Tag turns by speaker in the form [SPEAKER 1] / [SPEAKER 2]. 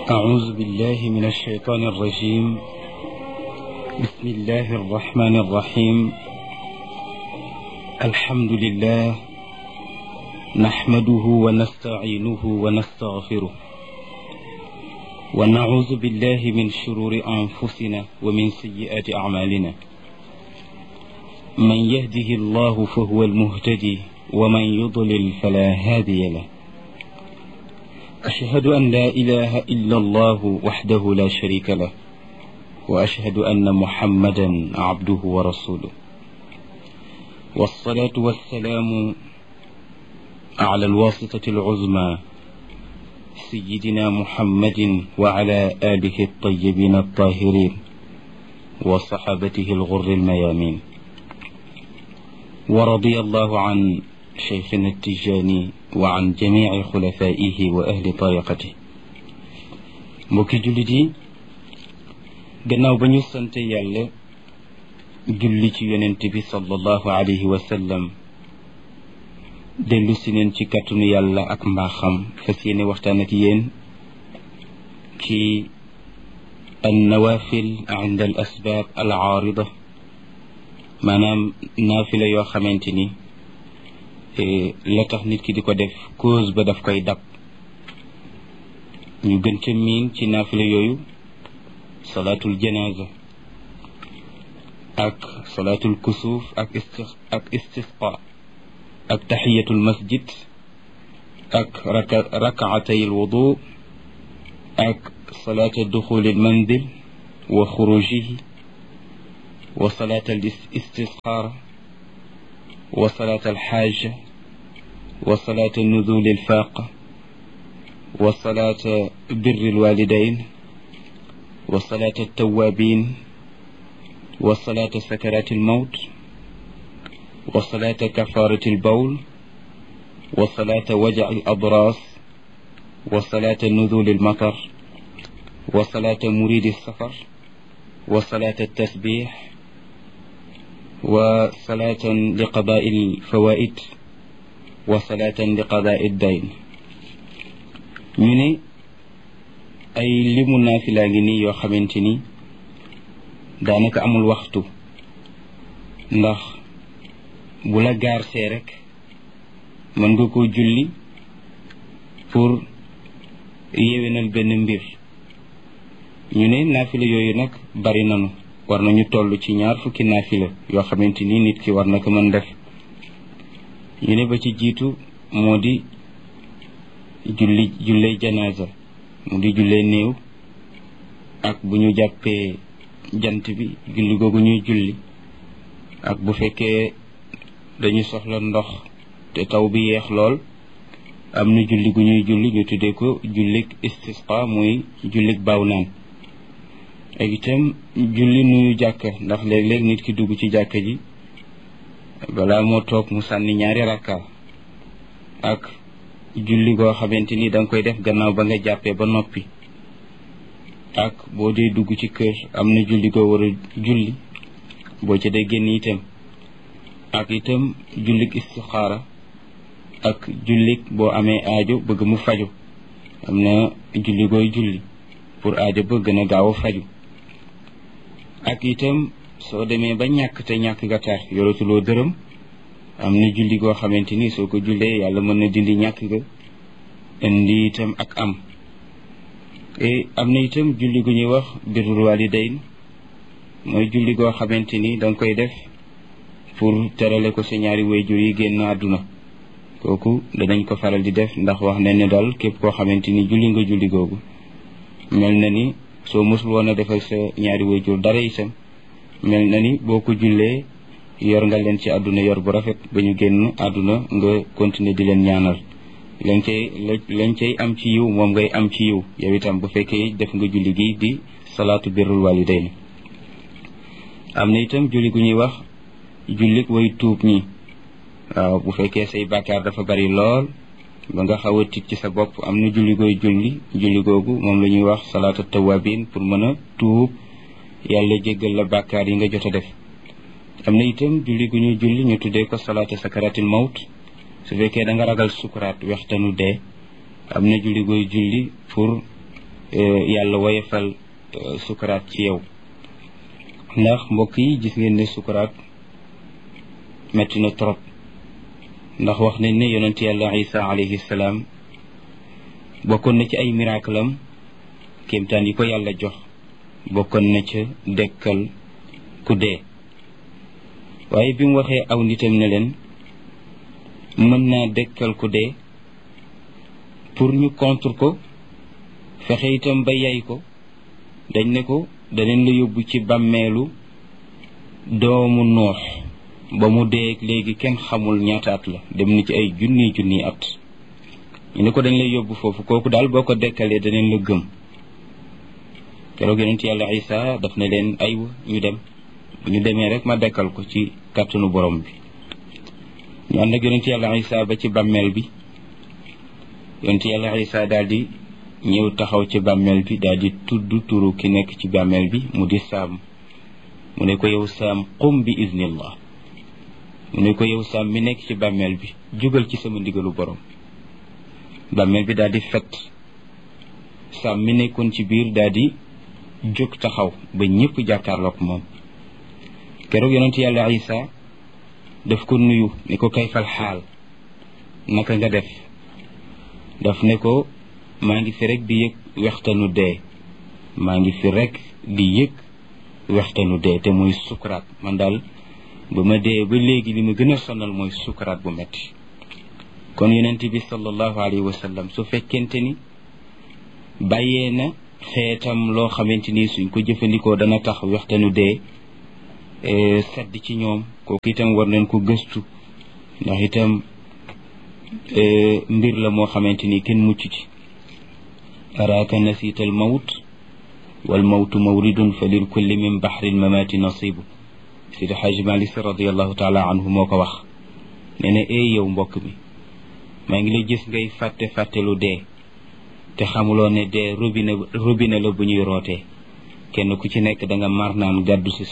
[SPEAKER 1] أعوذ بالله من الشيطان الرجيم بسم الله الرحمن الرحيم الحمد لله نحمده ونستعينه ونستغفره ونعوذ بالله من شرور أنفسنا ومن سيئات أعمالنا من يهده الله فهو المهتدي ومن يضلل فلا هادي له أشهد أن لا إله إلا الله وحده لا شريك له وأشهد أن محمدا عبده ورسوله والصلاة والسلام على الواسطة العظمى سيدنا محمد وعلى آله الطيبين الطاهرين وصحابته الغر الميامين ورضي الله عن شيخنا التجاني وعن جميع خلفائه وأهل طريقته mbokki jullit yi gannaaw ba ñu sant yàlla julli ci yonent bi sallallahu alayhi wa sallam dellu si neen ci kàttanu yàlla ak mbaaxam fas yéene waxtaan ak yéen ci an nawafil inda al asbaab al aarida maanaam naafila yoo xamante ni la tax nit ki di ko def cause ba daf koy dab ñu gën ca miin ci naafila yooyu salaatul janaza ak salaatul kusuuf ak isti ak istisqa ak taxiyatul masjid ak raka rakaatay alwudu ak salaata duxuli almanzil wa xurujihi wa salaata al istisqaara wa salaata alxaaja wa salaata nuzuli alfaaqa wa salaata birri alwalidain wa salaata altawabin wa salaata sakaraati almawt wa salaata kafaarati albawl wa salaata wajaci aladras wa salaata nuzuli almatar wa salaata muridi alsafar wa salaata altasbix wa salaatan liqadaai alfawaid wa salaatan liqadaai addayn ñu ne ay limu naafilaa ngi nii yoo xamante ni daanaka amul waxtu ndax bu la gaar see rek mën nga koo julli pour yéwénal benn mbir ñu ne naafila yooyu nag bari nanu war nañu toll ci ñaar fukki naafila yoo xamante ni nit ki war na ko mën def ñu ne ba ci jiitu moo di julli julley janaasa mu di jullee néew ak bu ñu jàppee jant bi julli googu ñuy julli ak bu fekkee dañu soxla ndox te taw bi yeex lool am na julli gu ñuy julli ñu tuddee ko jullik istisqa muy jullik baaw naan ak itam julli nuyu jàkka ndax léeg-léeg nit ki dugg ci jàkka ji balaa moo toog mu sànni ñaari rakka ak julli goo xamante ni danga koy def gannaaw ba nga jàppee ba noppi ak boo dee dugg ci kër am na julli goo war a julli boo ca dee génn itam ak itam jullik istixaara ak jullik boo amee aajo bëgg mu faju am na julli gooy julli pour aajo ba gën a gaaw a faju ak itam soo demee ba ñàkk te ñàkk ga tar yoratuloo dërëm am na julli goo xamante ni soo ko jullee yàlla mën na dindi ñàkk ga indi itam ak am e am na itam julli gu ñuy wax birrul walidayn mooy julli goo xamante ni danga koy def pour terale ko sa ñaari wayjur yi génn àdduna kooku danañ ko faral di def ndax wax nañ ne daal képp koo xamante ni julli nga julli googu mel na ni soo mosul woon a defal sa ñaari wayjur dara itam mel na ni boo ko jullee yor nga leen ci àdduna yor bu rafet ba ñu génn àdduna nga continuer di leen ñaanal lañ cay lañ cay am ci yiw moom ngay am ci yiw yow itam bu fekkee def nga julli gi di salaatu birrul walidayn am na itam julli gu ñuy wax jullik way tuub ñi waaw bu fekkee say bàkkaar dafa bari lool ba nga xaw a tiit ci sa bopp am na julli gooy julli julli googu moom la ñuy wax salaatu tawabin pour mën a tuub yàlla jéggal la bàkkaar yi nga jot a def am na itam julli gu ñuy julli ñu tuddee ko salaatu sakaratil mawt su fekkee da nga ragal sukuraat wextanu dee am na julli gooy julli pour yàlla woyefal sukuraat ci yow ndax mbokk yi gis ngeen ne sukuraat metti na trop ndax wax nañ ne yonent yàlla isa alayhi salaam bokkoon na ci ay miracle am kéemtaan yi ko yàlla jox bokkoon na ca dekkal ku dee waaye bi mu waxee aw nitam ne leen mën naa dekkal ku dee pour ñu contre ko fexe itam ba yay ko dañ ne ko daneen la yóbbu ci bàmmeelu doomu noox ba mu dee léegi kenn xamul ñaata at la dem na ci ay junni junni at ñu ne ko dañ lay yóbbu foofu kooku daal boo ko dekkalee daneen la gëm keroog yonent yàlla isa daf ne leen aywa ñu dem bu ñu demee rek ma dekkal ko ci kàttanu borom bi ñu ànd ak yonent yàlla isa ba ci bàmmeel bi yonent yàlla isa daal di ñëw taxaw ci bàmmeel bi daal di tudd turu ki nekk ci bàmmeel bi mu di saam mu ne ko yow saam qum bi iznillah mu ne ko yow saam mi nekk ci bàmmeel bi jógal ci sama ndigalu borom bàmmeel bi daal di fet saam mi nekkoon ci biir daal di jóg taxaw ba ñëpp jàkkaarloog moom keroog yonent yàlla isa daf ko nuyu ne ko kayfal xaal naka nga def daf ne ko maa ngi fi rek di yëg wextanu dee maa ngi fi rek di yëg wextanu dee te muy sukuraat man daal ba ma dee ba léegi li ma gën a sonal mooy sukuraat bu metti kon yonent bi sallallahu alayhi wa sallam su fekkente ni bàyyee na xeetam loo xamante ni suñ ko jëfandikoo dana tax wextanu dee sedd ci ñoom kooku itam war nañ ko gëstu ndax itam mbir la moo xamante ni kenn mucc ci araaka nasiita al mawt wal mawtu mawridun fa lil kulli min baxri lmamaati nasibu sidi xaaji malik si radiallahu taala anhu moo ko wax nee na ee yow mbokk mi maa ngi lay gis ngay fàtte fàtte lu dee te xamuloo ne dee robinet robinet la bu ñuy rootee kenn ku ci nekk da nga mar naan gàddu si